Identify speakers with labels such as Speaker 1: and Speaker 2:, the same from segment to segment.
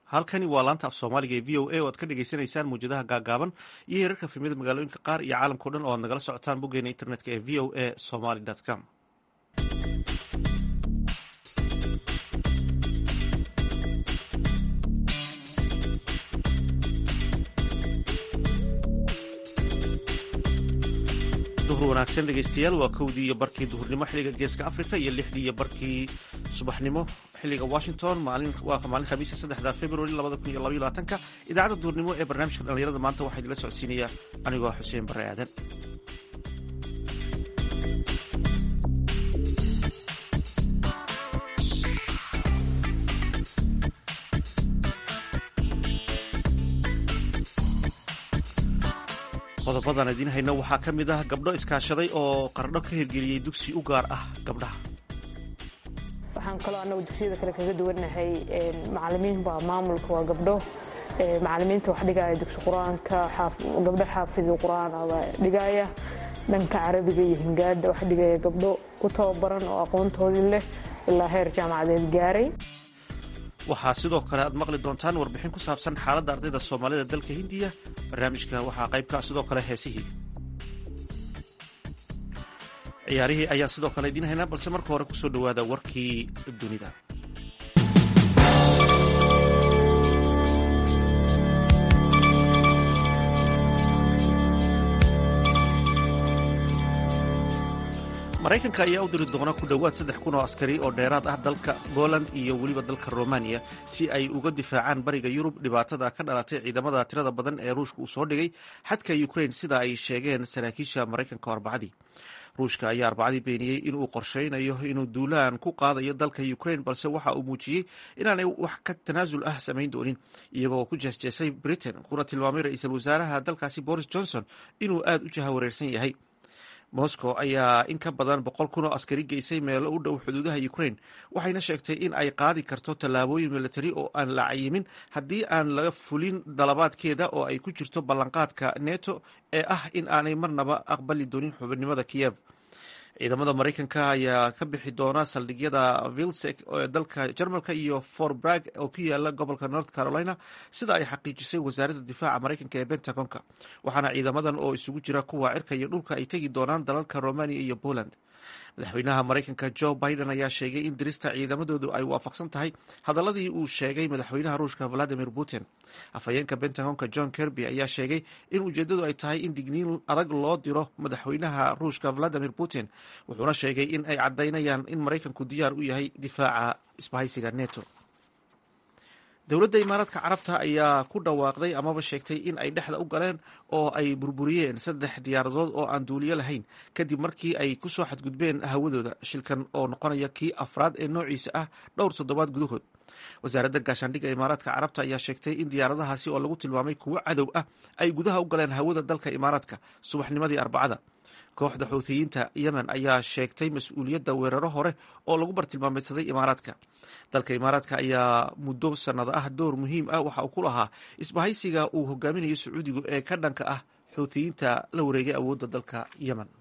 Speaker 1: halkani waa laanta af soomaaliga ee v o a oo aad ka dhagaysanaysaan muwjadaha gaagaaban iyo heerarka filmyada magaalooyinka qaar iyo caalamkao dhan oo aad nagala socotaan boggeena internetka ee v o a somaly com duhur wanaagsan dhegeystayaal waa kowdii iyo barkii duhurnimo xiliga geeska africa iyo lixdii iyo barkii subaxnimo xiliga washington waa maalin khamiisa saddexda februari labada kun iyo labaiyo labaatanka idaacadda duhurnimo ee barnaamijka dhallinyarada maanta waxaa idinla socodsiinaya anigoo xuseen bare aadan qodobadan idiin hayno waxaa ka mid ah gabdho iskaashaday oo qardho ka hirgeliyey dugsi u gaar ah gabdhaha
Speaker 2: waxaan kaloo annagu dugsiyada kale kaga duwannahay macalimiin baa maamulka waa gabdho macalimiinta wax dhigaya dugsi qur-aanka gabdho xaafidi qur-aan baa dhigaya dhanka carabiga iyo hingaada wax dhigaya gabdho ku tababaran oo aqoontoodii leh ilaa heer jaamacadeed gaaray
Speaker 1: waxaa sidoo kale aad maqli doontaan warbixin ku saabsan xaaladda ardayda soomaalida dalka hindiya barnaamijka waxaa qaybka sidoo kale heesihii ciyaarihii ayaan sidoo kale idiin haynaa balse marka hore kusoo dhowaada warkii dunida maraykanka ayaa u diri doona ku dhowaad saddex kun oo askari oo dheeraad ah dalka poland iyo weliba dalka romaniya si ay uga difaacaan bariga yurub dhibaatada ka dhalatay ciidamada tirada badan ee ruushka uu soo dhigay xadka ukrain sida ay sheegeen saraakiisha maraykanka arbacadii ruushka ayaa arbacadii beeniyey inuu qorsheynayo inuu duulaan ku qaadayo dalka ukrain balse waxa uu muujiyey inaanay wax ka tanaasul ah samayn doonin iyagoo ku jeesjeesay britain kuna tilmaamay ra-iisul wasaaraha dalkaasi boris johnson inuu aada u jahawareersan yahay moscow ayaa in ka badan boqol kun oo askari geysay meelo u dhow xuduudaha ukrain waxayna sheegtay in ay qaadi karto tallaabooyin militari oo aan la cayimin haddii aan laga fulin dalabaadkeeda oo ay ku jirto ballanqaadka neto ee ah in aanay marnaba aqbali doonin xubinimada kiyev ciidamada maraykanka ayaa ka bixi doona saldhigyada vilsek ee dalka jarmalka iyo forbrag oo ku yaala gobolka north carolina sida ay xaqiijisay wasaaradda difaaca maraykanka ee bentagonka waxaana ciidamadan oo isugu jira kuwa cirka iyo dhulka ay tegi doonaan dalalka romania iyo poland madaxweynaha maraykanka joe biden ayaa sheegay in dirista ciidamadoodu ay waafaqsan tahay hadaladii uu sheegay madaxweynaha ruushka valadimir putin afhayeenka bentagonka john kerby ayaa sheegay in ujeedadu ay tahay in digniin adag loo diro madaxweynaha ruushka valadimir putin wuxuuna sheegay in ay caddaynayaan in maraykanku diyaar u yahay difaaca isbahaysiga neto dowladda imaaraadka carabta ayaa ku dhawaaqday amaba sheegtay in ay dhexda u galeen oo ay burburiyeen saddex diyaaradood oo aan duuliyo lahayn kadib markii ay kusoo xadgudbeen hawadooda shilkan oo noqonaya kii afraad ee noociisa ah dhowr toddobaad gudahood wasaaradda gaashaandhigga imaaraadka carabta ayaa sheegtay in diyaaradahaasi oo lagu tilmaamay kuwo cadow ah ay gudaha u galeen hawada dalka imaaraadka subaxnimadii arbacada kooxda xuuthiyiinta yemen ayaa sheegtay mas-uuliyadda weeraro hore oo lagu bartilmaameydsaday imaaraadka dalka imaaraadka ayaa muddo sannado ah door muhiim ah waxa uu ku lahaa isbahaysiga uu hogaaminayo sacuudigu ee ka dhanka ah xuuthiyiinta la wareegay awoodda dalka yemen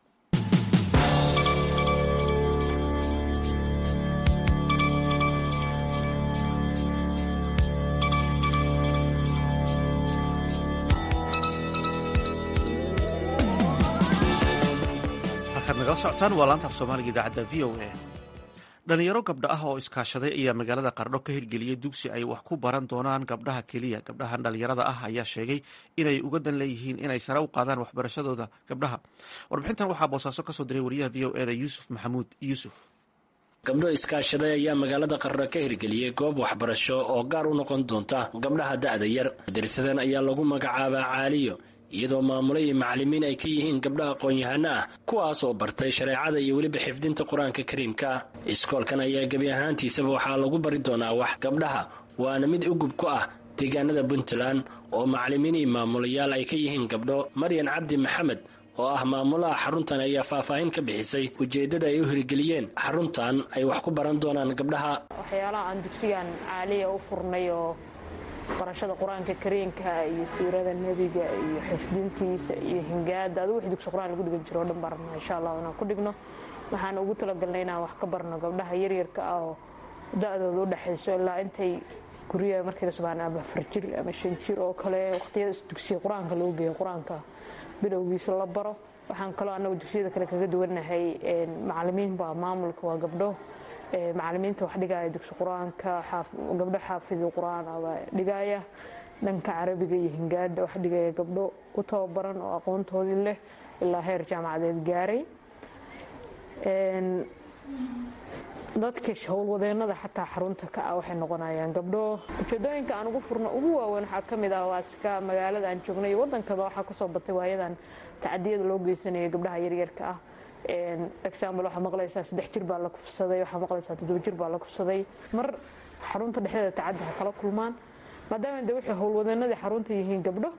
Speaker 1: nagala socotaan waa laanta af soomaaliga idaacadda v o a dhalinyaro gabdho ah oo iskaashaday ayaa magaalada qardho ka hirgeliyey dugsi ay wax ku baran doonaan gabdhaha keliya gabdhahan dhalinyarada ah ayaa sheegay inay uga dan leeyihiin inay sare u qaadaan waxbarashadooda gabdhaha warbixintan waxaa boosaaso kasoo diray wariyaha v o eda yuusuf maxamuud yuusuf
Speaker 3: gabdho iskaashaday ayaa magaalada qarra ka hirgeliyey goob waxbarasho oo gaar u noqon doonta gabdhaha da'da yar madarsadan ayaa lagu magacaabaa caaliyo iyadoo maamule iyo macallimiin ay ka yihiin gabdha aqoon-yahano ah kuwaas oo bartay shareecada iyo weliba xifdinta qur-aanka kariimka iskoolkan ayaa gebi ahaantiisaba waxaa lagu bari doonaa wax gabdhaha waana mid ugub ku ah deegaanada puntland oo macallimiin iyo maamulayaal ay ka yihiin gabdho maryan cabdi maxamed oo ah maamulaha xaruntan ayaa faahfaahin ka bixisay ujeeddada ay u hirgeliyeen xaruntan ay wax ku baran doonaan gabdhaha
Speaker 2: waxyaalaha aan dugsigan caaliya u furnay oo barashada qur-aanka kariinka iyo siirada nebiga iyo xifdintiisa iyo hingaada adu wix dugsi qur-aan lagu dhigan jiro o dhan barna insha allah inaan ku dhigno waxaan ugu talagalnay inaan wax ka barno gabdhaha yaryarka ah oo da-dooda u dhexayso ilaa intay guryaha markay kasbaan ama afar jir ama shan jir oo kale waqtiyada dugsiga qur-aanka loo geeyo qur-aanka bilowgiisa la baro waxaan kaloo anagu dugsiyada kale kaga duwannahay macalimiin baa maamulka waa gabdho macalimiinta wax dhigaya dugsi qur-aanka gabdho xaafidi qur-aan baa dhigaya dhanka carabiga iyo hingaada wax dhigaya gabdho u tababaran oo aqoontoodii leh ilaa heer jaamacadeed gaaray dadka howlwadeenada xataa xarunta ka ah waxay noqonayaan gabdho ujeedooyinka aan ugu furno ugu waaweyn waxaa ka mid ah waaska magaalada aan joognay wadankaba waxaa kasoo batay waayadan tacadiyada loo geysanaya gabdhaha yaryarka ah example waxaa maqlaysaa saddex jir baa la kufsaday waxaa maqlaysaa toddoba jir baa la kufsaday mar xarunta dhexdeeda tacaddi ha kala kulmaan maadaama de waxay howlwadeenadii xarunta yihiin gabdho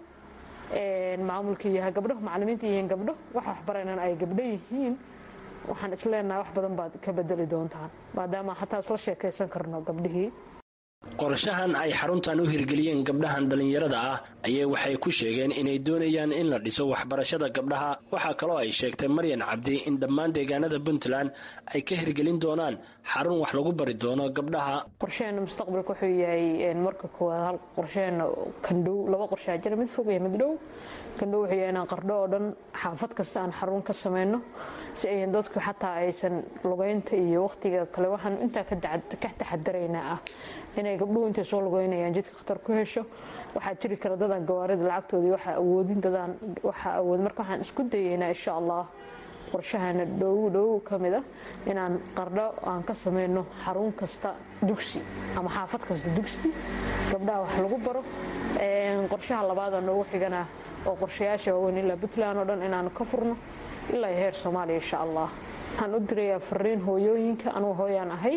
Speaker 2: maamulka yahay gabdho macalimiinta yihiin gabdho waxa waxbaraynan ay gabdho yihiin waxaan isleenahay wax badan baad ka bedeli doontaan maadaama xataa isla sheekaysan karno gabdhihii
Speaker 3: qorshahan ay xaruntan u hirgeliyeen gabdhahan dhallinyarada ah ayay waxay ku sheegeen inay doonayaan in la dhiso waxbarashada gabdhaha waxaa kaloo ay sheegtay maryan cabdi in dhammaan deegaanada puntland ay ka hirgelin doonaan xarun wax lagu bari doono gabdhaha
Speaker 2: qorsheena mustaqbalka wuxuu yahay marka koowaad hal qorsheena kandhow laba qorshaa jira mid fog iyo mid dhow kandhow wuxuu yahay inaan qardho oo dhan xaafad kasta aan xarun ka sameyno si ayan dadku xataa aysan lugeynta iyo waqtiga kale waxaan intaa ka taxadaraynaa ah inay gabdhuhu intay soo lugeynayaan jidka khatar ku hesho waxaa jiri kara dadaan gawaarida lacagtoodii waxaa awoodin dadaan waxaa awood marka waxaan isku dayeynaa insha allah qorshahana dhow dhow ka mid a inaan qardho aan ka sameyno xarun kasta dugsi ama xaafad kasta dugsi gabdhaha wax lagu baro qorshaha labaada noogu xigana oo qorshayaasha waaweyn ilaa puntland oo dhan inaan ka furno ilaa heer soomaaliya insha allah waxaan u dirayaa fariin hooyooyinka anugu hooyaan ahay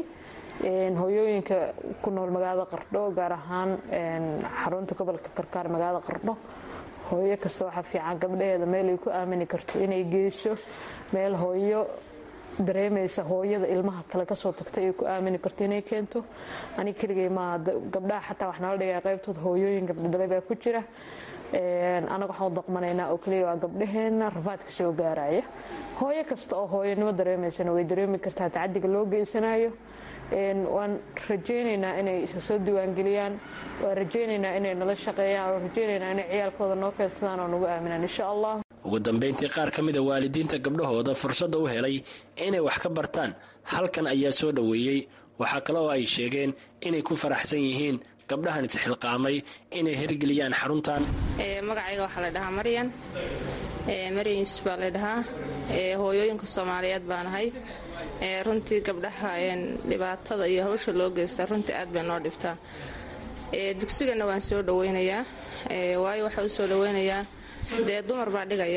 Speaker 2: hooyooyinka ku nool magaalada qardho gaar ahaan xarunta gobolka karkaar magaalada qardho hooyo kasta waxaa fiican gabdhaheeda meel ay ku aamini karto inay geyso meel hooyo dareemaysa hooyada ilmaha kale kasoo tagta ay ku aamini karto inay keento anig keligay maaha gabdhaha xataa wax nala dhigaya qaybtooda hooyooyin gabdhodhalay baa ku jira anaga waxaan u daqmanaynaa oo keliya waa gabdhaheena rafaadka soo gaaraya hooyo kasta oo hooyonimo dareemaysana way dareemi kartaa tacadiga loo geysanayo waan rajaynaynaa inay isa soo diiwaangeliyaan waan rajaynaynaa inay nala shaqeeyaan waan rajaynaynaa inay ciyaalkooda noo keensadaan oo nagu aaminaan insha allah
Speaker 3: ugu dambayntii qaar ka mid a waalidiinta gabdhahooda fursadda u helay inay wax ka bartaan halkan ayaa soo dhoweeyey waxaa kale oo ay sheegeen inay ku faraxsan yihiin gabdhahan isxilqaamay inay hirgeliyaan xaruntan
Speaker 4: magacayga waxaa la dhahaa maryan maryan yuusuf baa la dhahaa hooyooyinka soomaaliyeed baan ahay runtii gabdhaha dhibaatada iyo hawsha loo geysta runtii aad bay noo dhibtaa dugsigana waan soo dhaweynayaa waayo waxaa u soo dhaweynayaa dee dumar baa dhigaya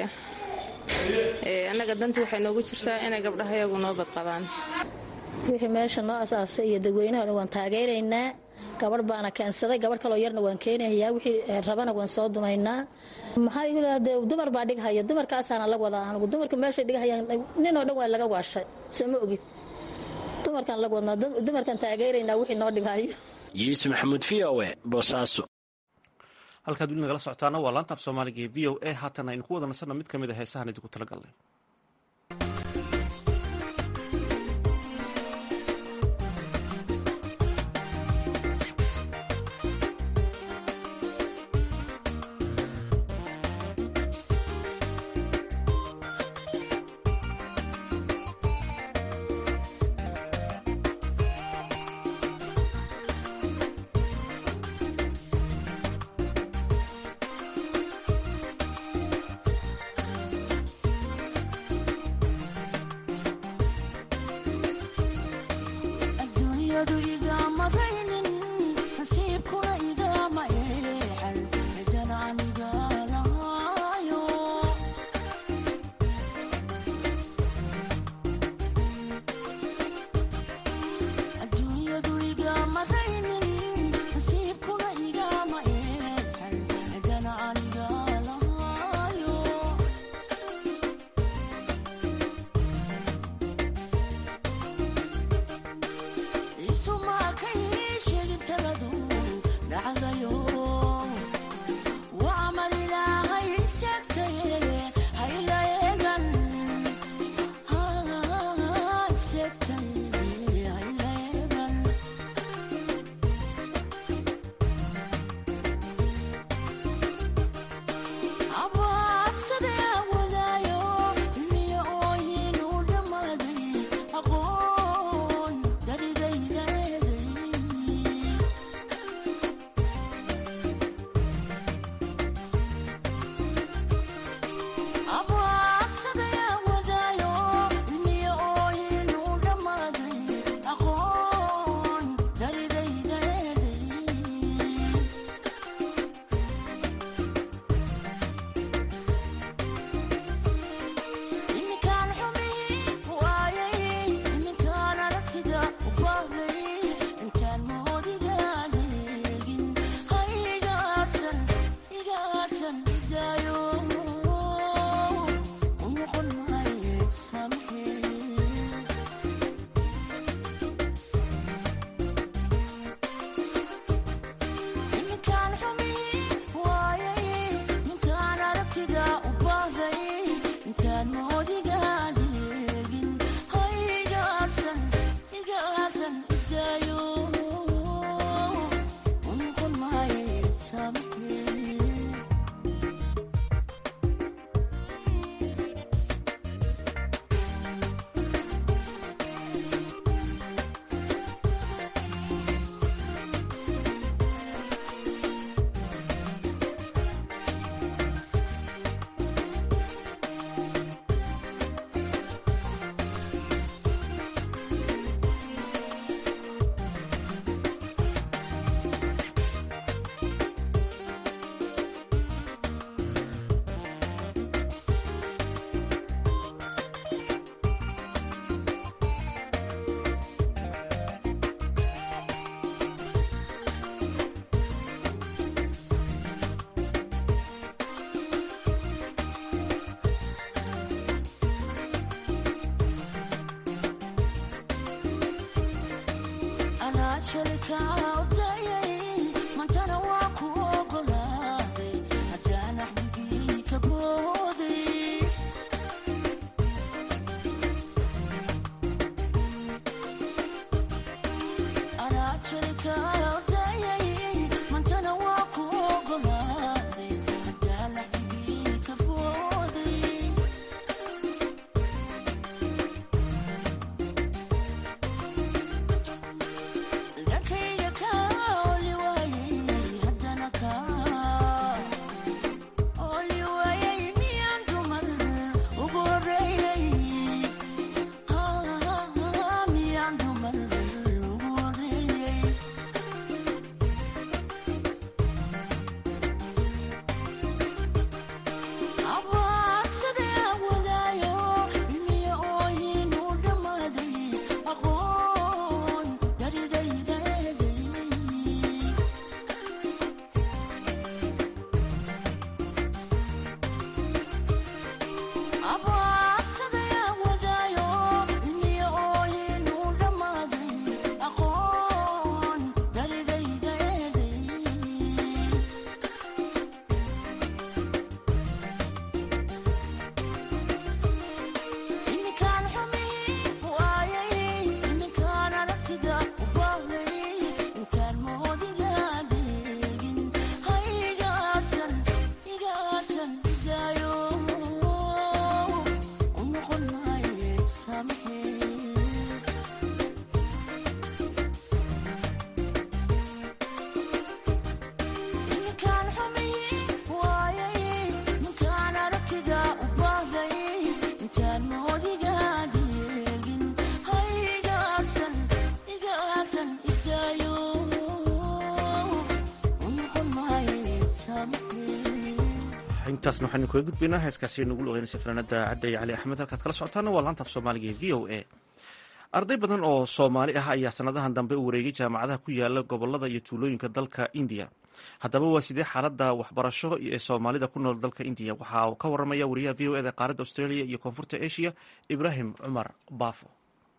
Speaker 4: annaga danti waxay noogu jirtaa inay gabdhaha iyagu noo badqabaan
Speaker 5: wixii meesha noo asaasay iyo dadweynahan waan taageeraynaa gabadh baana keensaday gabadh kaloo yarna waan keenayaa wixii rabana waan soo dumaynaa maxaa de dumar baa dhighaya dumarkaasaana la wadaa anigu dumarka meesha dhighayaan ninoo dhan waa laga waashay soo ma ogid dumarkaan la wadnaa dumarkaan taageeraynaa wixii noo dhighayo
Speaker 3: yuusuf maxamuud v o e boosaaso
Speaker 1: halkaad weli nagala socotaana waa laanta af soomaaliga ee v o a haatan aynu ku wada nasanno mid ka mid a heesahan idinku tala galnay intaasna waxaynu kaga gudbaynaa heeskaasi nagu luqeynaysa fanaanada cadda iyo cali axmed halkaad kala socotaana waa laanta af soomaaliga ee v o a arday badan oo soomaali ah ayaa sanadahan dambe u wareegay jaamacadaha ku yaala gobolada iyo tuulooyinka dalka indiya haddaba waa sidee xaalada waxbarasho ee soomaalida ku nool dalka indiya waxaa ka waramaya wariyaha v o eda qaaradda australia iyo koonfurta asia ibraahim cumar baafo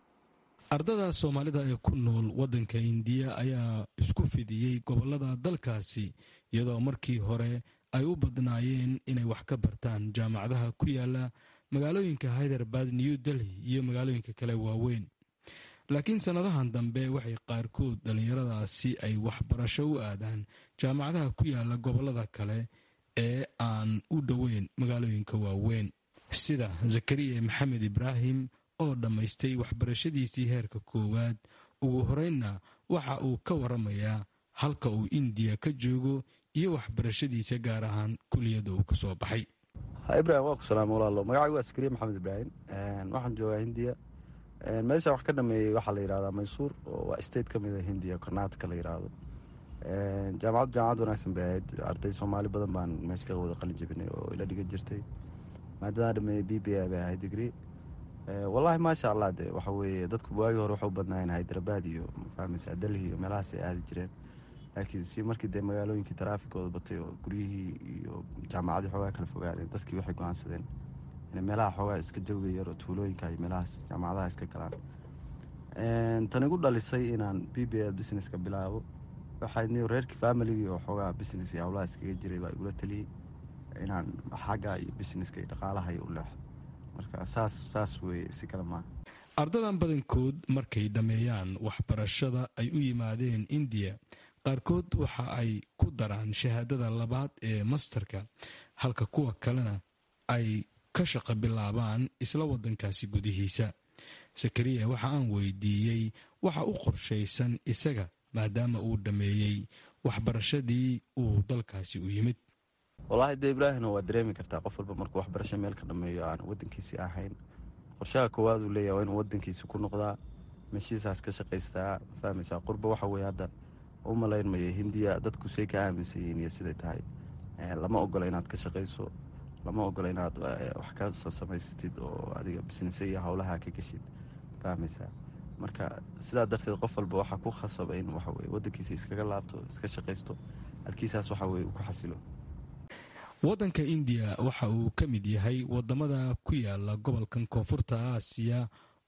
Speaker 6: ardada soomaalida ee ku nool waddanka indiya ayaa isku fidiyey gobolada dalkaasi iyadoo markii hore ay u badnaayeen inay wax ka bartaan jaamacadaha ku yaala magaalooyinka hyderabad new delhi iyo magaalooyinka kale waaweyn laakiin sannadahan dambe waxay qaarkood dhallinyaradaasi ay waxbarasho u aadaan jaamacadaha ku yaala gobolada kale ee aan u dhoweyn magaalooyinka waaweyn sida zakariya maxamed ibraahim oo dhammaystay waxbarashadiisii heerka koowaad ugu horeynna waxa uu ka waramayaa halka uu indiya ka joogo iyo waxbarashadiisa gaar ahaan kuliyadda uu ka soo baxay
Speaker 7: ibrahim waa ku salaama walaalo magacaygu waa askariya maxamed ibraahim waxaan joogaa hindiya meesha wax ka dhameeyey waxaa la yidhahdaa maysuur oo waa state ka mid a hindiya karnaatka la yidhaahdo jaamacaddu jaamacad wanaagsan bay ahayd arday soomaali badan baan meesha ka wada qalin jebinay oo ila dhigan jirtay maadadaa dhameeyey b b a bay ahayd digri wallaahi maasha allah de waxa weeye dadku waagii hore waxu badnaayeen hyderabad iyo mafahmaysaa delhi iyo meelahaas ay aadi jireen laakiin si markii dee magaalooyinkii taraafikooda batay oo guryihii iyo jaamacadii xoogaa kala fogaadeen dadkii waxay go-aansadeen inay meelaha xoogaa iska jawiga yar oo tuulooyinka iyo meelahaas jaamacadaha iska galaan tan igu dhalisay inaan b b a businesska bilaabo waxay ni reerkii familigii oo xoogaa business iyo howlaha iskaga jiray baa igula taliyey inaan xagga iyo businesska iyo dhaqaalaha iyo u leexo marka saas saas weye si kale maaha
Speaker 6: ardadan badankood markay dhammeeyaan waxbarashada ay u yimaadeen indiya qaarkood waxa ay ku daraan shahaadada labaad ee mastarka halka kuwa kalena ay ka shaqo bilaabaan isla waddankaasi gudihiisa sakariya waxa aan weydiiyey waxa u qorshaysan isaga maadaama uu dhammeeyey waxbarashadii uu dalkaasi u yimid
Speaker 7: wallaahi dee ibraahimna waa dareemi kartaa qof walba markuu waxbarasho meel ka dhameeyo aan waddankiisii ahayn qorshaha koowaad uu leeyahay waa inuu waddankiisi ku noqdaa meeshiisaas ka shaqaystaa fahmaysaa qurba waxa weye hadda u malaynmaya hindiya dadku say ka aaminsan yihiin iyo siday tahay lama ogola inaad ka shaqayso lama ogola inaad wax ka soo samaysatid oo adiga bisnese iyo howlaha ka geshid fahmaysaa marka sidaa darteed qof walba waxaa ku khasaba in waxaweye waddankiisa iskaga laabto iska shaqaysto halkiisaas waxa weye uu ku xasilo
Speaker 6: waddanka indiya waxa uu ka mid yahay wadamada ku yaala gobolkan koonfurta aasiya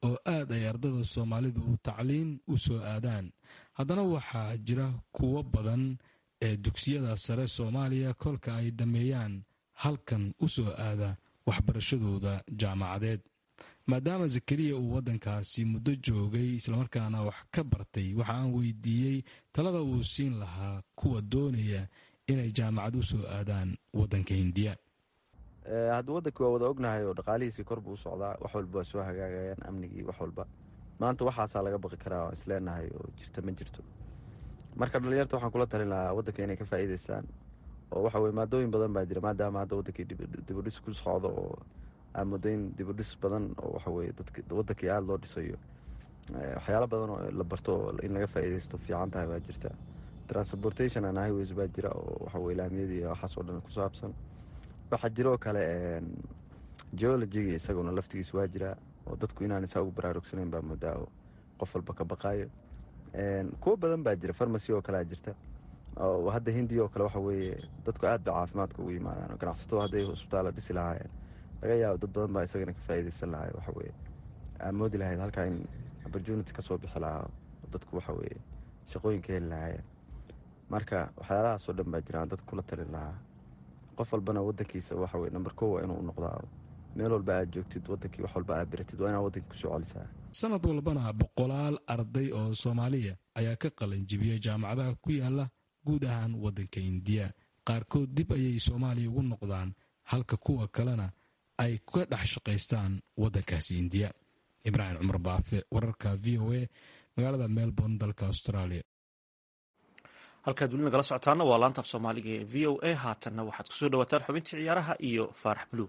Speaker 6: oo aad ay ardada soomaalidu tacliin u soo aadaan haddana waxaa jira kuwo badan ee dugsiyada sare soomaaliya kolka ay dhammeeyaan halkan u soo aada waxbarashadooda jaamacadeed maadaama zakariya uu waddankaasi muddo joogay islamarkaana wax ka bartay waxa aan weydiiyey talada uu siin lahaa kuwa doonaya inay jaamacad u soo aadaan waddanka hindiya
Speaker 7: hadda waddankii waa wada ognahay oo dhaqaalihiisii kor buu u socdaa wax walba waa soo hagaagayaan amnigii wax walba maanta waxaasaa laga baqi karaa waan isleenahay oo jirta ma jirto marka dhalinyarta waxaan kula talin lahaa waddanka inay ka faa'iidaystaan oo waxa weye maadooyin badan baa jira maadaama hadda waddankii dibudhis ku socdo oo aamudooyin dibudhis badan oo waxa weye waddankii aada loo dhisayo waxyaalo badan oo la barto oo in laga faa'iidaysto fiican tahay baa jirta transportation and highways baa jira oo waxa weye laamiyadii waxaas oo dhan ku saabsan waxaa jiroo kale geologiga isaguna laftigiis waa jiraa oo dadku inaan isaa ugu baraarugsanayn baa moodaa oo qof walba ka baqaayo kuwo badan baa jira farmacy oo kalea jirta oo hadda hindiya oo kale waxa weeye dadku aad ba caafimaadka ugu yimaadaan ganacsatada hadday hosbitaalla dhisi lahaayeen laga yaabo dad badan baa isagana ka faa'iidaysan lahay waxa weye aa moodi lahayd halkaa in opportunity ka soo bixi lahaa dadku waxa weye shaqooyinka heli lahaayeen marka waxyaalahaasoo dhan baa jiraan dadka kula talin lahaa qof walbana wadankiisa waxa weye namber kow waa inuu noqdaa meel walba aad joogtid wadankii wax walba aad baratid waa inaad wadankii kusoo celisaa
Speaker 6: sanad walbana boqolaal arday oo soomaaliya ayaa ka qalanjibiyey jaamacadaha ku yaala guud ahaan waddanka indiya qaarkood dib ayay soomaaliya ugu noqdaan halka kuwa kalena ay ka dhex shaqaystaan waddankaasi indiya ibraahim cumar baafe wararka v o a magaalada melbourne dalka australia
Speaker 1: halkaad weli nagala socotaana waa laantaaf soomaaliga ee v o a haatanna waxaad kusoo dhawaataan xubintii ciyaaraha iyo faarax buluug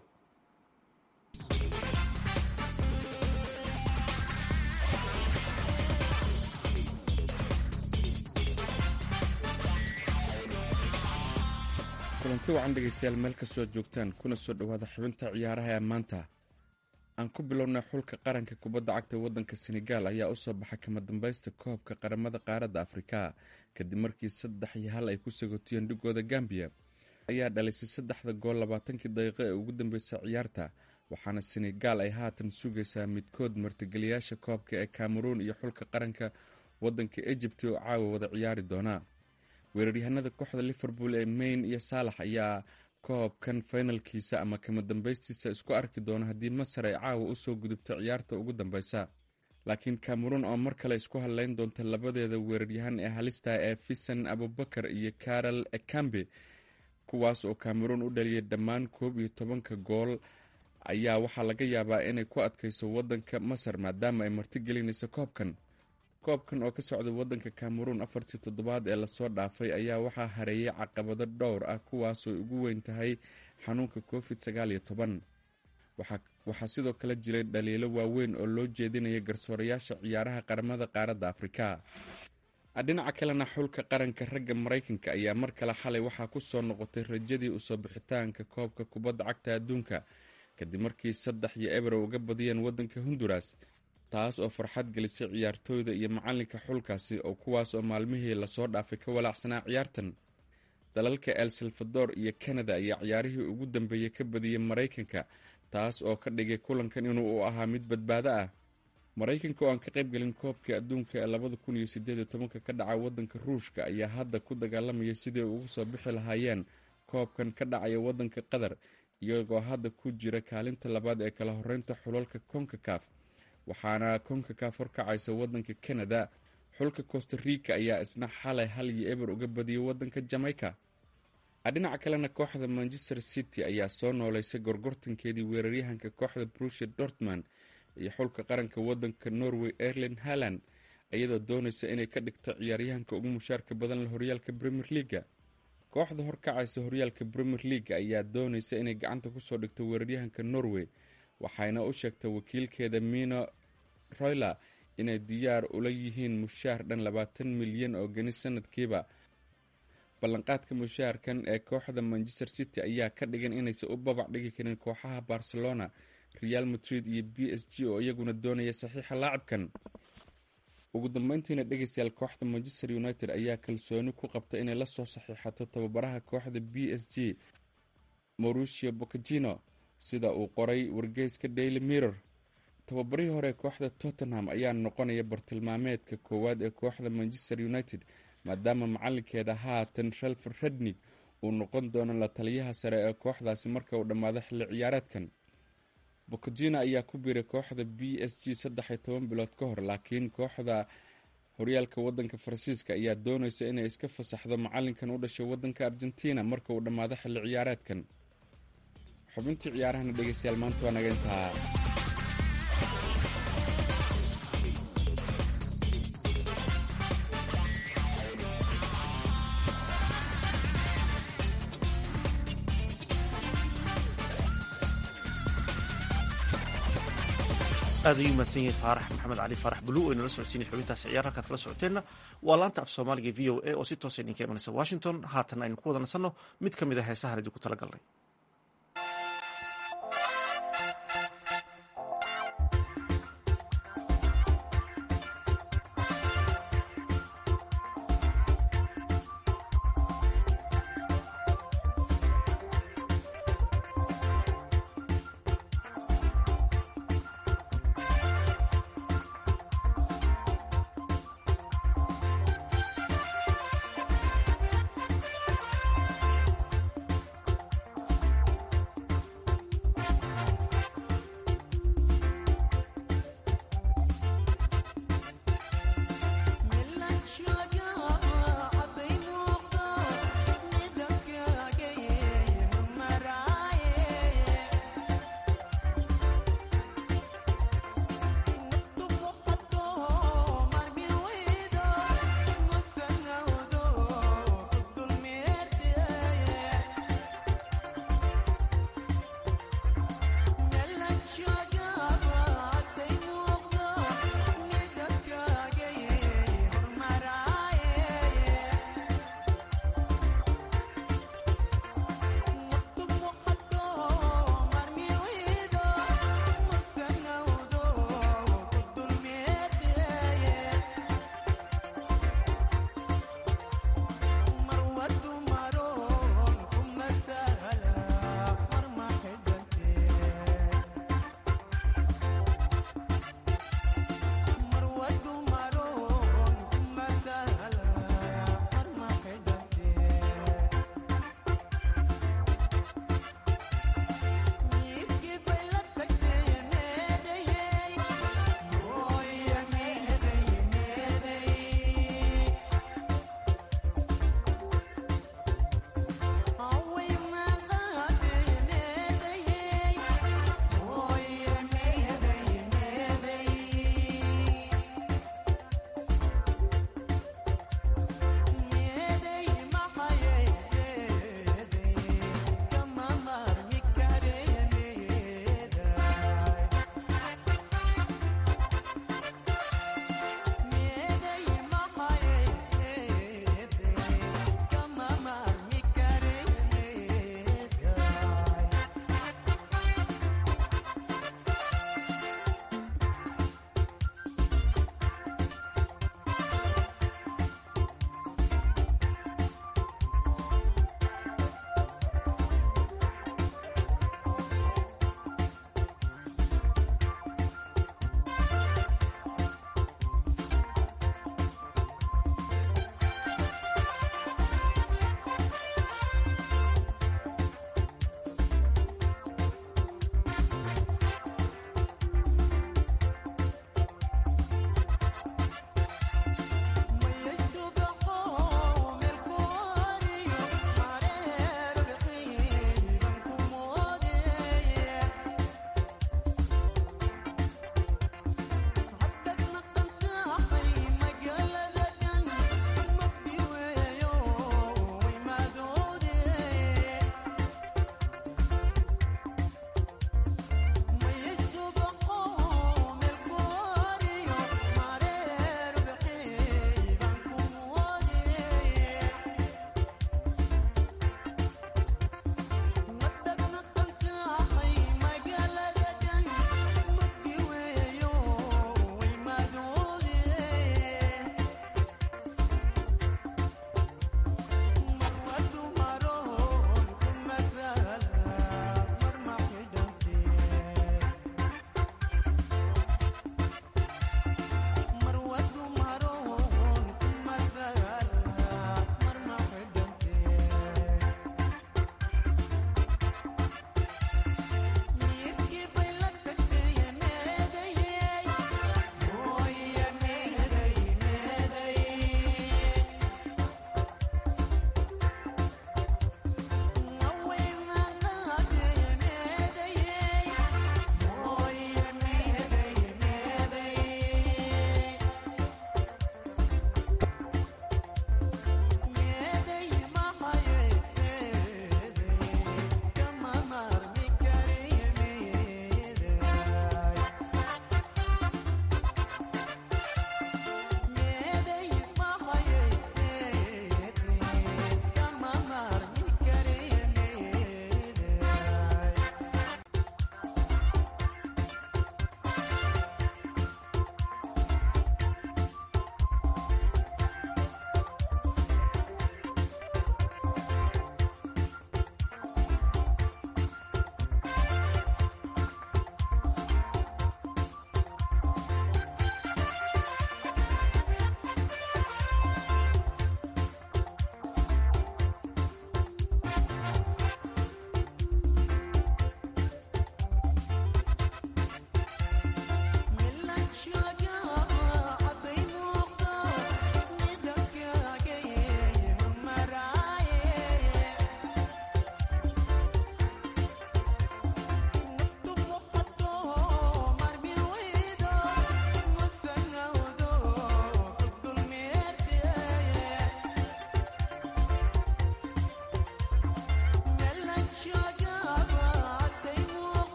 Speaker 8: kulanti wacan dhegaystayaal meel kastoo joogtaan kuna soo dhowaada xubinta ciyaaraha ee maanta aan ku bilownay xulka qaranka kubadda cagta waddanka senegaal ayaa u soo baxay kama dambaysta koobka qaramada qaaradda afrika kadib markii saddex iyo hal ay ku sagotiyeen dhigooda gambiya ayaa dhalisay saddexda gool labaatankii daqiiqo ee ugu dambeysay ciyaarta waxaana senegaal ay haatan sugaysaa midkood martigeliyaasha koobka ee cameroon iyo xulka qaranka waddanka ejibti oo caawa wada ciyaari doonaa weeraryahanada kooxda liverpool ee mayn iyo saalax ayaa koobkan finalkiisa ama kama dambaystiisa isku arki doona haddii masar ay caawa usoo gudubto ciyaarta ugu dambeysa laakiin cameroon oo mar kale isku hadleyn doonta labadeeda weeraryahan ee halista ee fisan abubakar iyo karol ekambe kuwaas oo cameroon u dhaliyay dhammaan koob iyo tobanka gool ayaa waxaa laga yaabaa inay ku adkayso wadanka masar maadaama ay martigelinayso koobkan koobkan oo ka socday wadanka cameroon afartii toddobaad ee lasoo dhaafay ayaa waxaa hareeyay caqabado dhowr ah kuwaasoo ugu weyn tahay xanuunka covid sagaal iyo toban waxaa sidoo kale jiray dhaliilo waaweyn oo loo jeedinaya garsoorayaasha ciyaaraha qaramada qaaradda afrika dhinaca kalena xulka qaranka ragga maraykanka ayaa mar kale xalay waxaa ku soo noqotay rajadii usoo bixitaanka koobka kubadda cagta adduunka kadib markii saddex iyo ebro uga badiyeen wadanka honduras taas oo farxad gelisay ciyaartooyda iyo macalinka xulkaasi oo kuwaas oo maalmihii lasoo dhaafay ka walaacsanaa ciyaartan dalalka el salvador iyo canada ayaa ciyaarihii ugu dambeeyey ka badiyey maraykanka taas oo ka dhigay kulankan inuu u ahaa mid badbaado ah maraykanka oo aan ka qaybgelin koobka adduunka ee labada kun iyo sideed iyo tobanka ka dhaca wadanka ruushka ayaa hadda ku dagaalamaya sidii ugu soo bixi lahaayeen koobkan ka dhacaya wadanka qatar iyagoo hadda ku jira kaalinta labaad ee kala horeynta xulalka konkakaf waxaana konkakaf horkacaysa wadanka canada xulka costa rica ayaa isna xalay hal iyo eber uga badiyay wadanka jamaica dhinaca kalena kooxda manchester city ayaa soo nooleysay gorgortankeedii weeraryahanka kooxda brusia dortmund iyo xulka qaranka wadanka norway erlin haland iyadoo doonaysa inay ka dhigto ciyaaryahanka ugu mushaarka badan horyaalka premier leaga kooxda horkacaysa horyaalka premier leaga ayaa doonaysa inay gacanta kusoo dhigto weeraryahanka norway waxayna u sheegtay wakiilkeeda mino royler inay diyaar ula yihiin mushaar dhan labaatan milyan oo geni sanadkiiba ballanqaadka mushaharkan ee kooxda manchester city ayaa ka dhigan inaysan u babac dhigi karin kooxaha barcelona real madrid iyo b s g oo iyaguna doonaya saxiixa laacibkan ugu dambeyntiina dhegeystayaal kooxda manchester united ayaa kalsooni ku qabta inay lasoo saxiixato tababaraha kooxda b s g mauricio bocagino sida uu qoray wargeyska daily mirror tababarihii hore kooxda tottenham ayaa noqonaya bartilmaameedka koowaad ee kooxda manchester united maadaama macalinkeeda haatan shelfer rednig uu noqon doono la taliyaha sare ee kooxdaasi marka uu dhammaado xilli ciyaareedkan bocodina ayaa ku biiray kooxda b s g saddex iyo toban bilood ka hor laakiin kooxda horyaalka wadanka faransiiska ayaa dooneysa inay iska fasaxdo macalinkan u dhashay wadanka argentina marka uu dhammaado xilli ciyaareedkan xubintii ciyaarahana dhegeystayaal maanta waa naga intaa
Speaker 1: aad ayuu mahadsan yahay faarax maxamed cali faarax buluw oo inala socodsiinay xubintaasi ciyaar halkaad kala socoteenna waa laanta af soomaaliga v o a oo si toosa idinka imanaysa washington haatan aynu ku wada nasanno mid ka mid a heesahan idinku tala galnay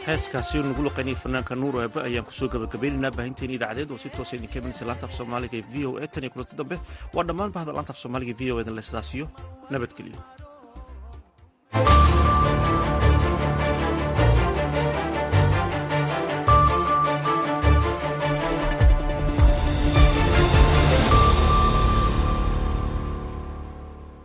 Speaker 1: heeskaasi nagu luqaynaya fanaanka nuur eebe ayaan kusoo gabagabaynaynaa baahinteeni idaacadeed oo si toosa idinka imanaysa laanta af soomaaliga ee v o e tan iyo kulanti dambe waa dhammaan bahda laanta af soomaaliga v o edan le sidaasiyo nabadgelyo